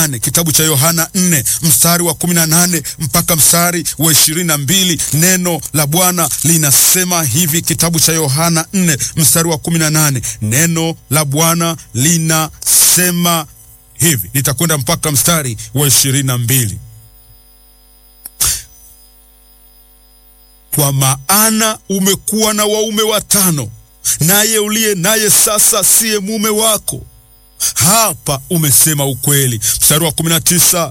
nane kitabu cha Yohana nne mstari wa kumi na nane mpaka mstari wa ishirini na mbili Neno la Bwana linasema hivi, kitabu cha Yohana nne mstari wa kumi na nane Neno la Bwana linasema hivi, nitakwenda mpaka mstari wa ishirini na mbili Kwa maana umekuwa na waume watano, naye uliye naye sasa siye mume wako. Hapa umesema ukweli. Mstari wa kumi na tisa